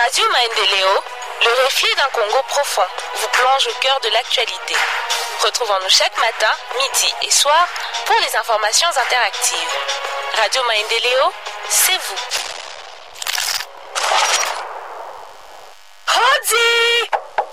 Radio Maendeleo, le reflet d'un Congo profond, vous plonge au cœur de l'actualité. Retrouvons-nous chaque matin, midi et soir pour les informations interactives. Radio Maendeleo, c'est vous. Hodi!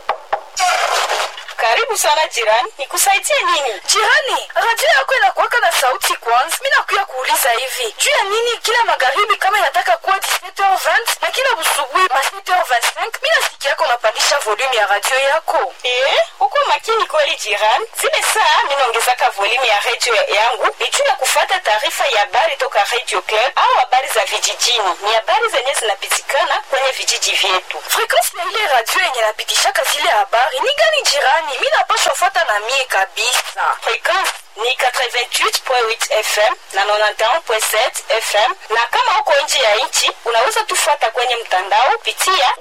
Karibu sana jirani, nikusaidie nini? Jirani, radio yako inakuwaka na sauti kwanza. Mimi nakuya kuuliza hivi, juu ya nini kila magharibi kama inataka kuwa 17h20 na kila busubuhi ma 7h25 mimi nasikia yako unapandisha volume ya radio yako? Eh, uko makini kweli jirani. Zile saa minaongezaka volume ya radio yangu ni juu ya kufata taarifa ya habari toka Radio Club au habari za vijijini. Ni habari zenye zinapitikana kwenye vijiji vyetu. Frequency ya ile radio yenye napitishaka zile habari ni gani jirani? Mimi napaswa fuata na mie kabisa. Frequency ni 88.8 FM na 91.7 FM, na kama uko nje ya nchi unaweza tufuata kwenye mtandao pitia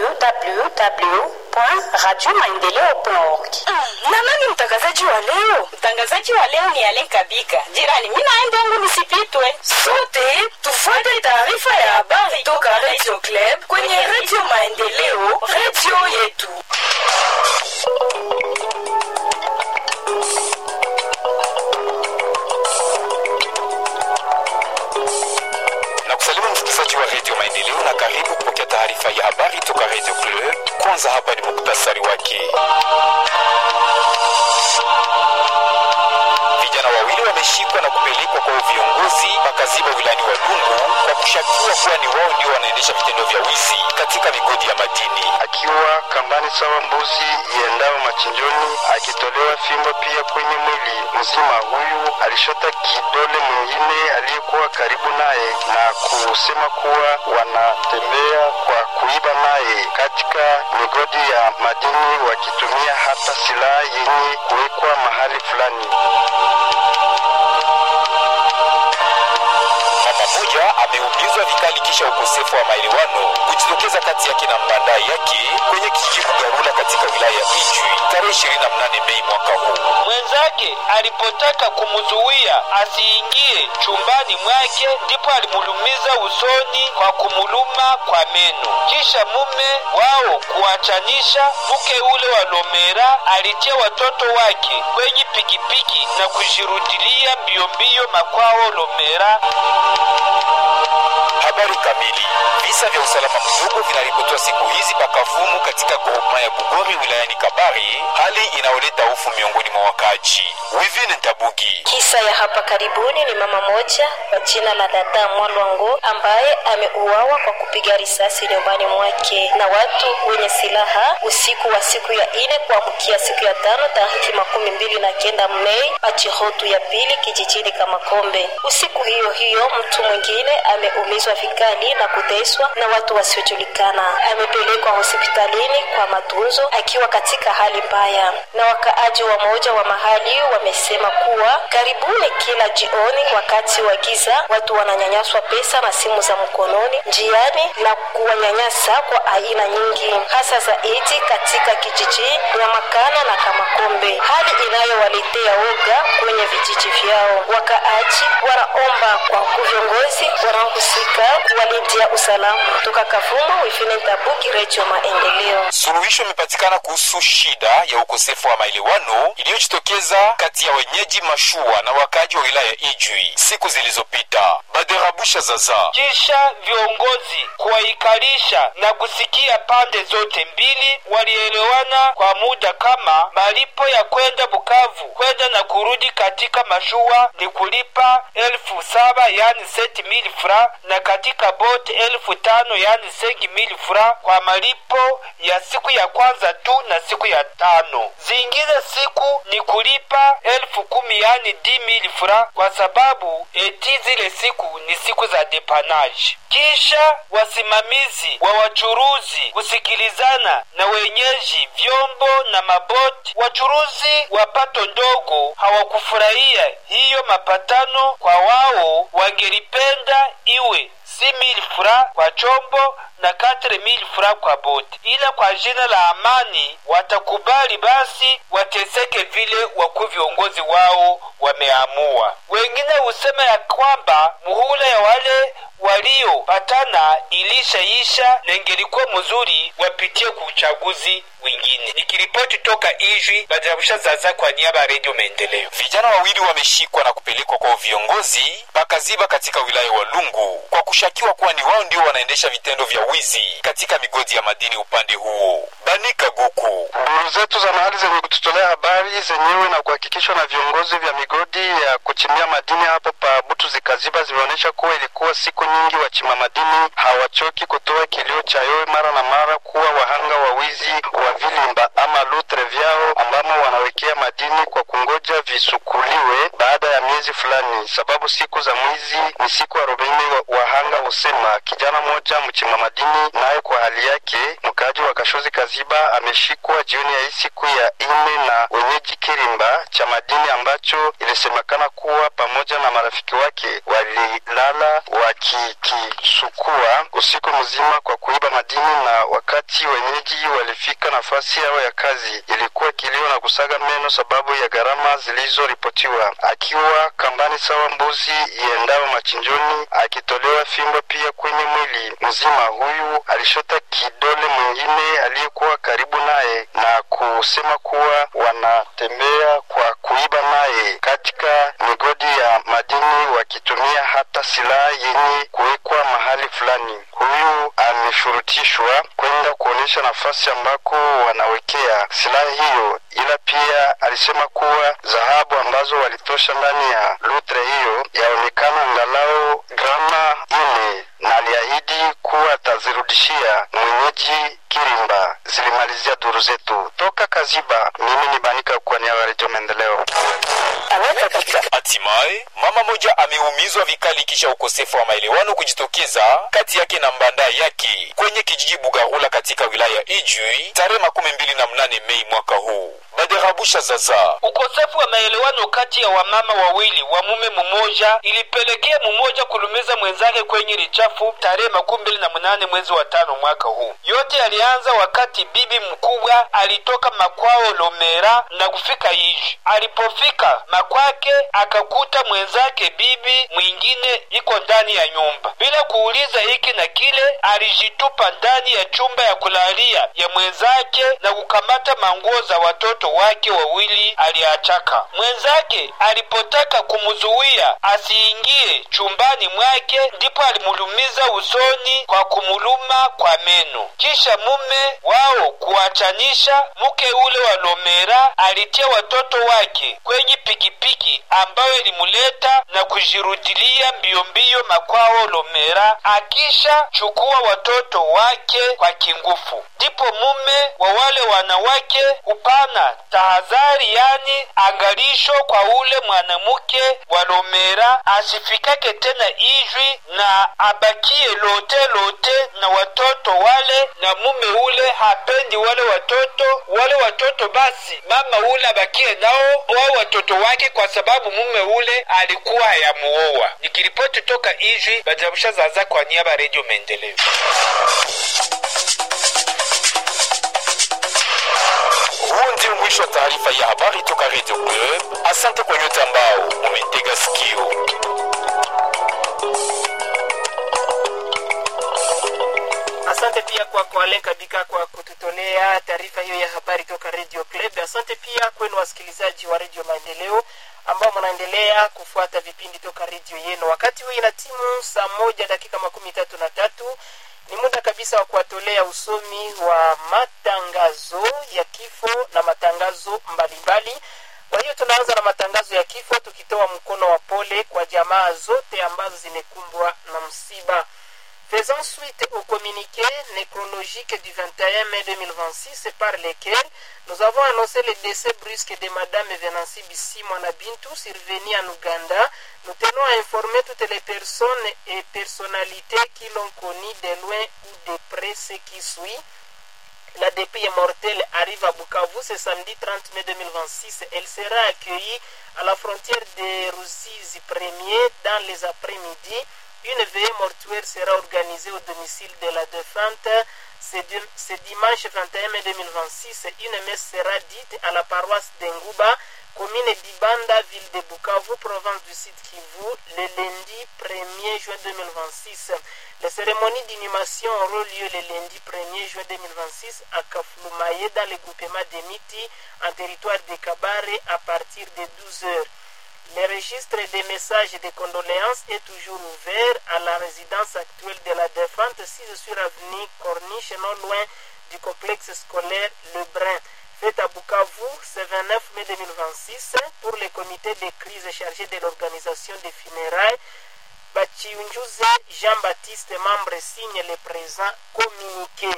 www.radiomaendeleo.org. Mm, na nani mtangazaji wa leo? Mtangazaji wa leo ni Alen Kabika. Jirani, mimi naenda yangu nisipitwe. Sote tufuate taarifa ya habari toka Radio Club kwenye Radio Maendeleo, radio yetu. na kusalimu msikilizaji wa redio maendeleo na karibu kupokea taarifa ya habari toka redio club kwanza hapa ni muktasari wake vijana wawili wameshikwa na kupelekwa kwa viongozi makaziba wilani wa dungu kwa kushakiwa kuwa ni wao ndio wanaendesha vitendo vya wizi katika migodi ya madini akiwa kambani sawa mbuzi iendao machinjoni akitolewa fimbo pia kwenye mwili mzima. Huyu alishota kidole mwingine aliyekuwa karibu naye na kusema kuwa wanatembea kwa kuiba naye katika migodi ya madini wakitumia hata silaha yenye kuwekwa mahali fulani. mama moja ameumizwa vikali kisha ukosefu wa maelewano kujitokeza kati yake na mbanda yake kwenye kijiji Bugarula katika wilaya ya Ijwi tarehe 28 Mei mwaka huu. mwenzake alipotaka kumzuia asiingie chumbani mwake, ndipo alimulumiza usoni kwa kumuluma kwa meno. Kisha mume wao kuachanisha, mke ule wa Lomera alitia watoto wake kwenye pikipiki na kujirudilia mbio mbio makwao Lomera. Habari kamili. Visa vya usalama mdogo vinaripotiwa siku hizi pakavumu katika groupema ya Bugori wilayani Kabari, hali inayoleta hofu miongoni mwa wakaaji. Wivine Ntabugi Kisa ya hapa karibuni ni mama moja kwa jina la dada Mwalwango ambaye ameuawa kwa kupiga risasi nyumbani mwake na watu wenye silaha usiku wa siku ya ine kuamkia siku ya tano tariki makumi mbili na kenda Mei Pachihotu ya pili kijijini Kamakombe. Usiku hiyo hiyo mtu mwingine ameumizwa vikali na kuteswa na watu wasiojulikana. Amepelekwa hospitalini kwa matunzo akiwa katika hali mbaya, na wakaaji wa moja wa mahali wamesema kuwa karibuni kila jioni wakati wa giza watu wananyanyaswa pesa na simu za mkononi njiani na kuwanyanyasa kwa aina nyingi, hasa zaidi katika kijiji Nyamakana na Kamakombe, hali inayowaletea woga kwenye vijiji vyao. Wakaaji wanaomba kwa viongozi wanaohusika kuwalindia usalama. Toka Kavumu, Wifine Tabuki, Redio Maendeleo. suluhisho imepatikana kuhusu shida ya ukosefu wa maelewano iliyojitokeza kati ya wenyeji mashua na wakaaji wa wilaya ya Ijwi siku zilizopita. Baderabusha Zaza Kisha viongozi kuwaikalisha na kusikia pande zote mbili, walielewana kwa muda kama malipo ya kwenda Bukavu kwenda na kurudi katika mashua ni kulipa elfu saba yani seti mili fra na katika boti elfu tano yani sengi mili fra kwa malipo ya siku ya kwanza tu na siku ya tano. Zingine siku ni kulipa elfu kumi yani di mili fra kwa sababu eti zile siku ni siku za depanage. Kisha wasimamizi wa wachuruzi kusikilizana na wenyeji vyombo na maboti. Wachuruzi wa pato ndogo hawakufurahia hiyo mapatano, kwa wao wangelipenda iwe si mili fra kwa chombo na 4000 fra kwa boti, ila kwa jina la amani watakubali basi wateseke vile wakuu viongozi wao wameamua. Wengine husema ya kwamba muhula ya wale waliopatana ilishaisha na ingelikuwa mzuri wapitie ku uchaguzi wengine. Nikiripoti toka Ijwi, Bajarusha Zaza kwa niaba ya Redio Maendeleo. Vijana wawili wameshikwa na kupelekwa kwa viongozi pakaziba katika wilaya wa Lungu kwa kushakiwa kuwa ni wao ndio wanaendesha vitendo vya wizi katika migodi ya madini upande huo. Banika Guku. Duru zetu za mahali zenye kututolea habari zenyewe na kuhakikishwa na viongozi vya migodi ya kuchimbia madini hapo pa Butu zikaziba zimeonyesha kuwa ilikuwa siku nyingi wachimba madini hawachoki kutoa kilio cha yowe mara na mara kuwa wahanga wa wizi wa vilimba ama lutre vyao ambamo wanawekea madini kwa kungoja visukuliwe baada ya miezi fulani, sababu siku za mwizi ni siku arobaini. Wa, wahanga husema kijana mmoja mchimba madini naye kwa hali yake mkaaji wa Kashozi Kaziba ameshikwa jioni ya hii siku ya ine na wenyeji Kirimba cha madini ambacho ilisemekana kuwa pamoja na marafiki wake walilala wakikisukua usiku mzima kwa kuiba madini, na wakati wenyeji walifika nafasi yao ya kazi ilikuwa kilio na kusaga meno sababu ya gharama zilizoripotiwa. Akiwa kambani sawa mbuzi iendao machinjoni, akitolewa fimbo pia kwenye mwili mzima, huyu alishota kidole mwingine aliyekuwa karibu naye na kusema kuwa wanatembea kwa kuiba naye katika migodi ya madini wakitumia hata silaha yenye kuwekwa mahali fulani. Huyu ameshurutishwa kwenda kuonyesha nafasi ambako wanawekea silaha hiyo, ila pia alisema kuwa dhahabu ambazo walitosha ndani ya lutre hiyo yaonekana angalau grama ine na aliahidi kuwa atazirudishia mwenyeji Kirimba. Zilimalizia duru zetu toka Kaziba. Mimi ni Banika kwa niaba ya Redio Maendeleo. Hatimaye mama moja ameumizwa vikali kisha ukosefu wa maelewano kujitokeza kati yake na mbanda yake kwenye kijiji Bugarula katika wilaya ya Ijwi tarehe makumi mbili na mnane Mei mwaka huu. Baderabusha Zaza. Ukosefu wa maelewano kati ya wamama wawili wa mume mmoja ilipelekea mmoja kulumiza mwenzake kwenye lichafu tarehe makumi mbili na mnane mwezi wa tano mwaka huu. Yote yalianza wakati bibi mkubwa alitoka makwao Lomera na kufika Ijwi. Alipofika makwake akakuta mwenzake bibi mwingine iko ndani ya nyumba. Bila kuuliza hiki na kile, alijitupa ndani ya chumba ya kulalia ya mwenzake na kukamata manguo za watoto wake wawili aliachaka. Mwenzake alipotaka kumzuia asiingie chumbani mwake, ndipo alimulumiza usoni kwa kumuluma kwa meno. Kisha mume wao kuachanisha, mke ule wa Lomera alitia watoto wake kwenye pikipiki ambayo ilimuleta na kujirudilia mbio mbio makwao Lomera, akisha chukua watoto wake kwa kingufu. Ndipo mume wa wale wanawake upana tahadhari, yani angalisho kwa ule mwanamke wa Lomera asifikake tena Ijwi na abakie lote lote na watoto wale, na mume ule hapendi wale watoto. Wale watoto basi mama ule abakie nao wao watoto wake, kwa sababu mume ule alikuwa hayamuoa. Nikiripoti toka Ijwi, Bajabusha Zaza kwa niaba ya Redio Maendeleo. Huo ndio mwisho wa taarifa ya habari toka Radio Club. Asante kwa nyote ambao umetega sikio. Asante pia kwa Kwale Kabika kwa kututolea taarifa hiyo ya habari toka Radio Club. Asante pia kwenu wasikilizaji wa Radio Maendeleo ambao mnaendelea kufuata vipindi toka redio yenu. Wakati huu ina timu saa moja dakika makumi tatu na tatu ni muda kabisa wa kuwatolea usomi wa matangazo ya kifo na matangazo mbalimbali. Kwa hiyo tunaanza na matangazo ya kifo tukitoa mkono wa pole kwa jamaa zote ambazo zimekumbwa na msiba. Faisant suite au communiqué nécrologique du 21 mai 2026 par lequel nous avons annoncé le décès brusque de Madame Venancy Bissi Bintou survenu en Ouganda, nous tenons à informer toutes les personnes et personnalités qui l'ont connu de loin ou de près ce qui suit. La dépouille mortelle arrive à Bukavu ce samedi 30 mai 2026. Elle sera accueillie à la frontière de Ruzizi 1er dans les après-midi Une veillée mortuaire sera organisée au domicile de la défunte ce, dim- ce dimanche 21 mai 2026. Une messe sera dite à la paroisse d'Engouba, commune d'Ibanda, ville de Bukavu, province du Sud Kivu, le lundi 1er juin 2026. Les cérémonies d'inhumation auront lieu le lundi 1er juin 2026 à Kafloumaye, dans le groupement de Miti, en territoire de Kabare, à partir de 12 heures. Le registre des messages de condoléances est toujours ouvert à la résidence actuelle de la défunte, 6 sur avenue Corniche, non loin du complexe scolaire Le Brin. Fête à Bukavu, ce 29 mai 2026, pour le comité de crise chargé de l'organisation des funérailles. Bachiunjuze Jean-Baptiste, membre, signe le présent communiqué.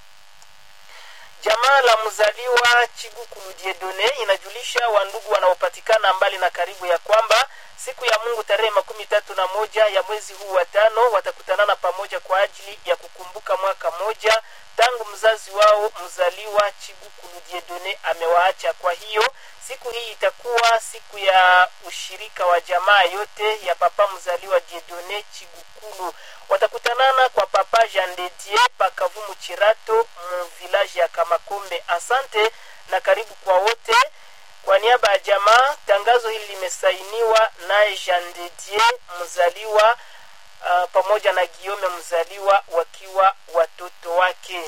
Jamaa la mzaliwa Chigukulu Diedone inajulisha wandugu wanaopatikana mbali na karibu ya kwamba siku ya Mungu tarehe makumi tatu na moja ya mwezi huu wa tano watakutanana pamoja kwa ajili ya kukumbuka mwaka moja tangu mzazi wao mzaliwa Chigukulu Diedone amewaacha. Kwa hiyo siku hii itakuwa siku ya ushirika wa jamaa yote ya papa mzaliwa Diedone Chigukulu. Watakutanana kwa papa Jean de Dieu pakavumu Chirato mu village ya Kamakombe. Asante na karibu kwa wote. Kwa niaba ya jamaa, tangazo hili limesainiwa naye Jean de Dieu mzaliwa uh, pamoja na Giome mzaliwa wakiwa watoto wake.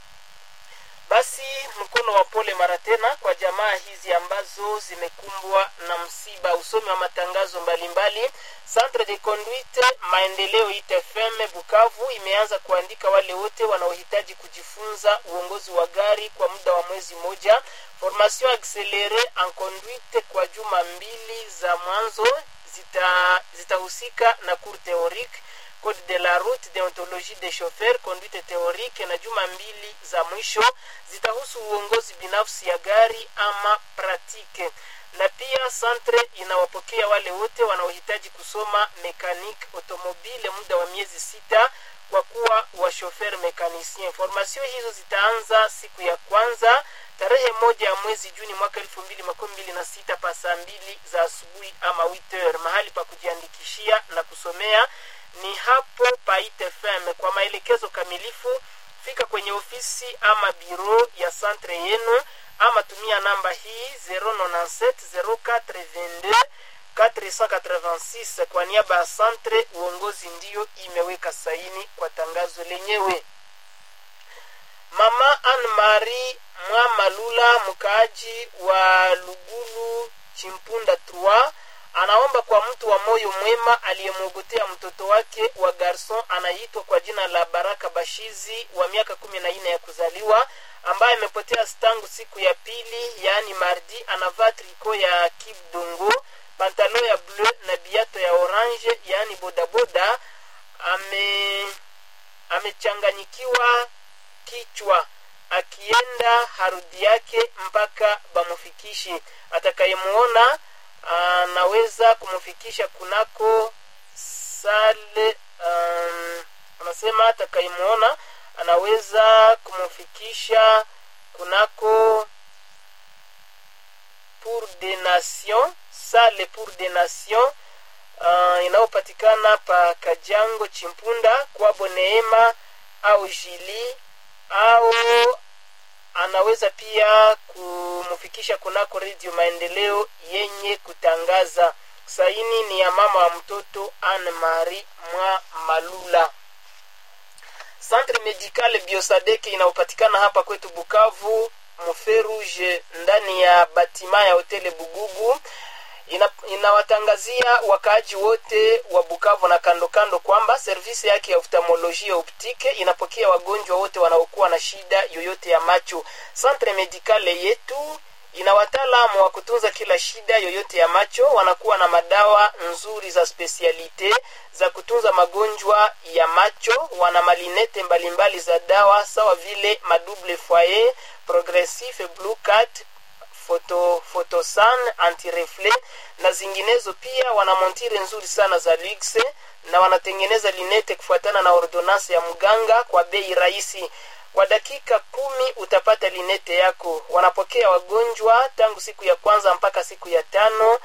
Basi mkono wa pole mara tena kwa jamaa hizi ambazo zimekumbwa na msiba. Usomi wa matangazo mbalimbali. Centre de Conduite Maendeleo ITFM Bukavu imeanza kuandika wale wote wanaohitaji kujifunza uongozi wa gari kwa muda wa mwezi moja. Formation accélérée en conduite kwa juma mbili za mwanzo zita- zitahusika na cours théorique code de la route deontologie des chauffeurs conduite théorique na juma mbili za mwisho zitahusu uongozi binafsi ya gari ama pratique na pia centre inawapokea wale wote wanaohitaji kusoma mekanique automobile muda wa miezi sita kwa kuwa washofer mekanicien formation hizo zitaanza siku ya kwanza tarehe moja ya mwezi juni mwaka elfu mbili makumi mbili na sita pa saa mbili za asubuhi ama witer mahali pa kujiandikishia na kusomea ni hapo pa ITFM. Kwa maelekezo kamilifu fika kwenye ofisi ama biro ya centre yenu ama tumia namba hii 097 0422 486 kwa niaba ya centre uongozi ndiyo imeweka saini kwa tangazo lenyewe mama anne marie mwamalula mkaaji wa lugulu chimpunda 3 anaomba kwa mtu wa moyo mwema aliyemwogotea mtoto wake wa garson anaitwa kwa jina la baraka bashizi wa miaka kumi na nne ya kuzaliwa ambaye amepotea tangu siku ya pili yaani mardi anavaa triko ya kibdongo pantalo ya bleu na biato ya orange yaani bodaboda ame amechanganyikiwa kichwa akienda harudi yake mpaka bamufikishi atakayemuona anaweza kumfikisha kunako sale um, anasema atakayemuona anaweza kumfikisha kunako pour des nations sale pour des nations uh, inayopatikana pa kajango chimpunda kwabo neema au jili au anaweza pia kumfikisha kunako redio maendeleo yenye kutangaza saini ni ya mama wa mtoto anne marie mwa malula centre medical biosadeke inayopatikana hapa kwetu bukavu mferuge ndani ya batima ya hoteli bugugu ina, inawatangazia wakaaji wote wa bukavu na kando kando kwamba servisi yake ya oftalmolojia optike inapokea wagonjwa wote wanaokuwa na shida yoyote ya macho centre medicale yetu ina wataalamu wa kutunza kila shida yoyote ya macho wanakuwa na madawa nzuri za spesialite za kutunza magonjwa ya macho wana malinete mbalimbali za dawa sawa vile madouble foyer progressif blue cat photo, photosan antireflet na zinginezo pia wana montire nzuri sana za luxe na wanatengeneza linete kufuatana na ordonansi ya mganga kwa bei rahisi kwa dakika kumi utapata linete yako wanapokea wagonjwa tangu siku ya kwanza mpaka siku ya tano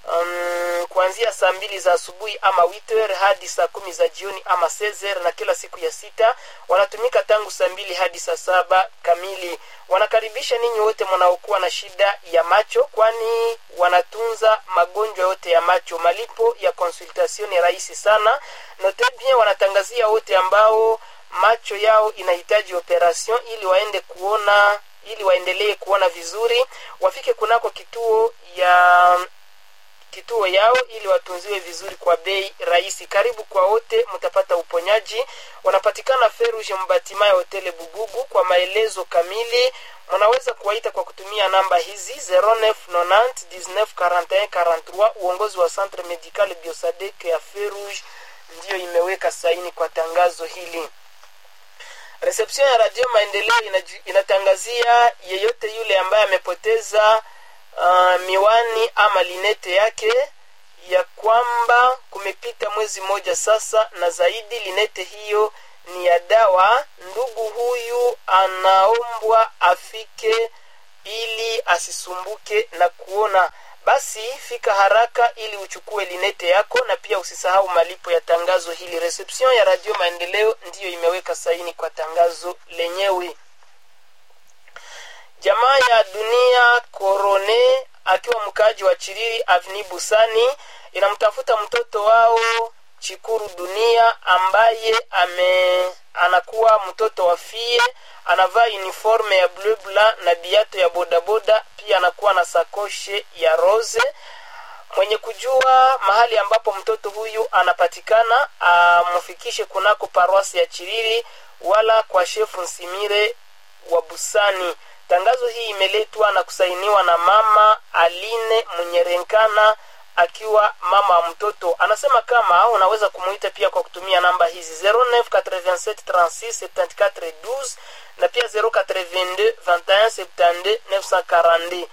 um, kuanzia saa mbili za asubuhi ama witer hadi saa kumi za jioni ama sezer na kila siku ya sita wanatumika tangu saa mbili hadi saa saba kamili wanakaribisha ninyi wote mnaokuwa na shida ya macho kwani wanatunza magonjwa yote ya macho malipo ya consultation ni rahisi sana note bien wanatangazia wote ambao macho yao inahitaji operation ili waende kuona ili waendelee kuona vizuri wafike kunako kituo ya kituo yao ili watunziwe vizuri kwa bei rahisi karibu kwa wote mtapata uponyaji wanapatikana feruge mbatima ya hoteli bugugu kwa maelezo kamili mnaweza kuwaita kwa kutumia namba hizi 0990 uongozi wa centre medical biosadek ya feruge ndiyo imeweka saini kwa tangazo hili reception ya radio maendeleo inaju- inatangazia yeyote yule ambaye amepoteza uh, miwani ama linete yake ya kwamba kumepita mwezi mmoja sasa na zaidi linete hiyo ni ya dawa ndugu huyu anaombwa afike ili asisumbuke na kuona basi fika haraka ili uchukue linete yako na pia usisahau malipo ya tangazo hili reception ya radio maendeleo ndiyo imeweka saini kwa tangazo lenyewe jamaa ya dunia korone akiwa mkaaji wa chiriri avni busani inamtafuta mtoto wao chikuru dunia ambaye ame anakuwa mtoto wa fie anavaa uniforme ya bleu blanc na biato ya bodaboda pia anakuwa na sakoshe ya rose mwenye kujua mahali ambapo mtoto huyu anapatikana amfikishe kunako paroasi ya chiriri wala kwa shefu nsimire wa busani tangazo hii imeletwa na kusainiwa na mama aline munyerenkana akiwa mama wa mtoto anasema kama unaweza kumuita pia kwa kutumia namba hizi 0987367412 na pia 0822172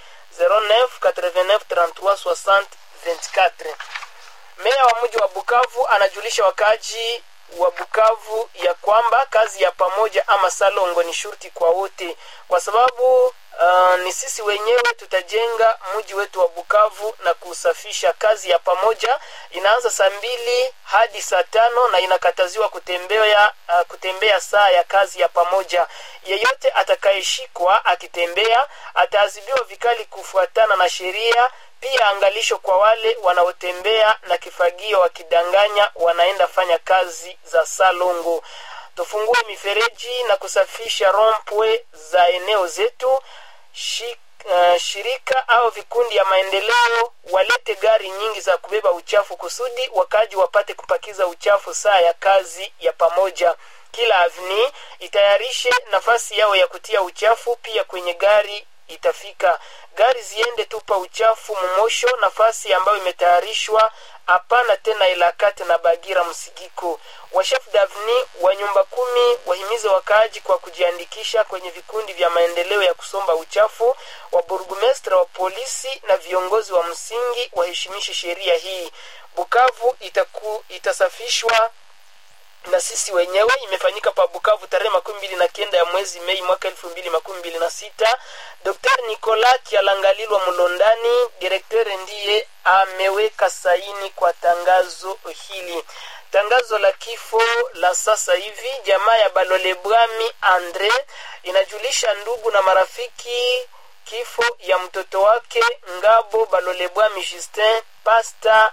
0989336024 meya wa mji wa bukavu anajulisha wakaaji wa bukavu ya kwamba kazi ya pamoja ama salongo ni shurti kwa wote kwa sababu uh, ni sisi wenyewe tutajenga mji wetu wa bukavu na kusafisha kazi ya pamoja inaanza saa mbili hadi saa tano na inakataziwa kutembea uh, kutembea saa ya kazi ya pamoja yeyote atakayeshikwa akitembea ataadhibiwa vikali kufuatana na sheria pia angalisho kwa wale wanaotembea na kifagio wakidanganya wanaenda fanya kazi za salongo tufungue mifereji na kusafisha rompwe za eneo zetu Shi, uh, shirika au vikundi ya maendeleo walete gari nyingi za kubeba uchafu kusudi wakaji wapate kupakiza uchafu saa ya kazi ya pamoja kila avni itayarishe nafasi yao ya kutia uchafu pia kwenye gari itafika gari ziende tupa uchafu mumosho nafasi ambayo imetayarishwa hapana tena ilakate na bagira msigiko washef davni wa nyumba kumi wahimize wakaaji kwa kujiandikisha kwenye vikundi vya maendeleo ya kusomba uchafu wa burgumestre wa polisi na viongozi wa msingi waheshimishe sheria hii bukavu itaku, itasafishwa na sisi wenyewe imefanyika pa bukavu tarehe makumi mbili na kenda ya mwezi mei mwaka elfu mbili makumi mbili na sita dr nicola kialangalilwa mlondani direktere ndiye ameweka saini kwa tangazo hili tangazo la kifo la sasa hivi jamaa ya balole bwami andre inajulisha ndugu na marafiki kifo ya mtoto wake ngabo balole bwami justin pasta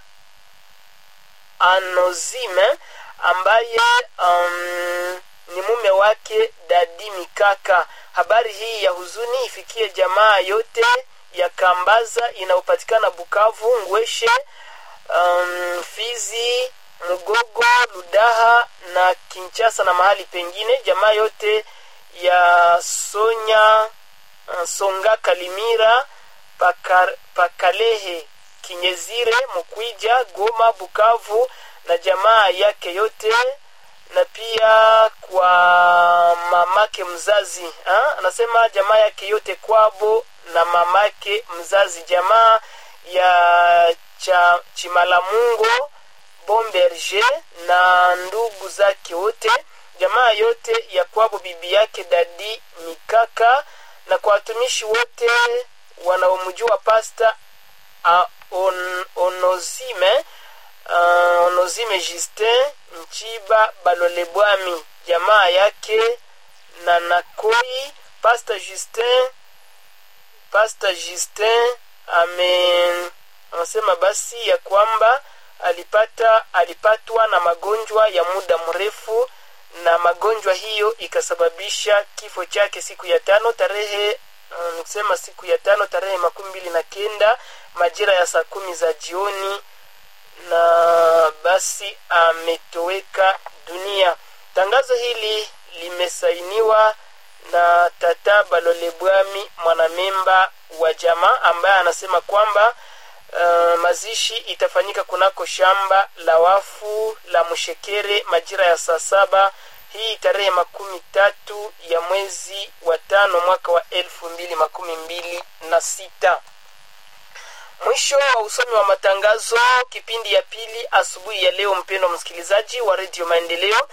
anozime ambaye um, ni mume wake dadi mikaka habari hii ya huzuni ifikie jamaa yote ya kambaza inayopatikana bukavu ngweshe um, fizi mugogo ludaha na kinchasa na mahali pengine jamaa yote ya sonya uh, songa kalimira pakar, pakalehe kinyezire mukwija goma bukavu na jamaa yake yote na pia kwa mamake mzazi ha? anasema jamaa yake yote kwabo na mamake mzazi jamaa ya cha chimalamungo bomberge na ndugu zake wote jamaa yote ya kwabo bibi yake dadi mikaka na kwa watumishi wote wanaomjua pasta on, onozime uh, onozime justin mchiba balolebwami jamaa yake na nakoi pasta justin pasta justin ame anasema basi ya kwamba alipata alipatwa na magonjwa ya muda mrefu na magonjwa hiyo ikasababisha kifo chake siku ya tano tarehe uh, nikusema siku ya tano tarehe makumi mbili na kenda majira ya saa kumi za jioni na basi ametoweka dunia tangazo hili limesainiwa na tata balolebwami mwanamemba wa jamaa ambaye anasema kwamba uh, mazishi itafanyika kunako shamba la wafu la mshekere majira ya saa saba hii tarehe makumi tatu ya mwezi wa tano mwaka wa elfu mbili makumi mbili na sita mwisho wa usomi wa matangazo kipindi ya pili asubuhi ya leo mpendo msikilizaji wa redio maendeleo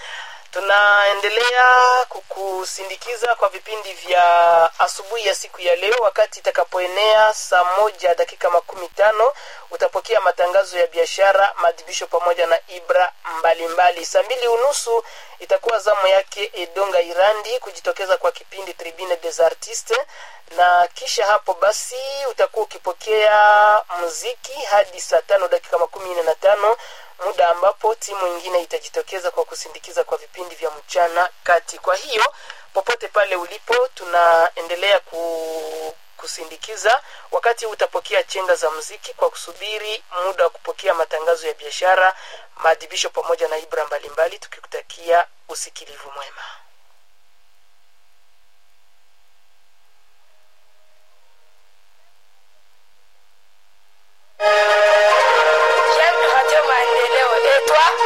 tunaendelea kukusindikiza kwa vipindi vya asubuhi ya siku ya leo wakati itakapoenea saa moja dakika makumi tano utapokea matangazo ya biashara maadhibisho pamoja na ibra mbalimbali saa mbili unusu itakuwa zamu yake edonga irandi kujitokeza kwa kipindi tribune des artistes na kisha hapo basi utakuwa ukipokea muziki hadi saa tano dakika makumi nne na tano muda ambapo timu ingine itajitokeza kwa kusindikiza kwa vipindi vya mchana kati kwa hiyo popote pale ulipo tunaendelea ku kusindikiza wakati utapokea chenga za muziki kwa kusubiri muda wa kupokea matangazo ya biashara maadhibisho pamoja na ibra mbalimbali tukikutakia usikilivu mwema J'aime Radio Maendeleo. Et toi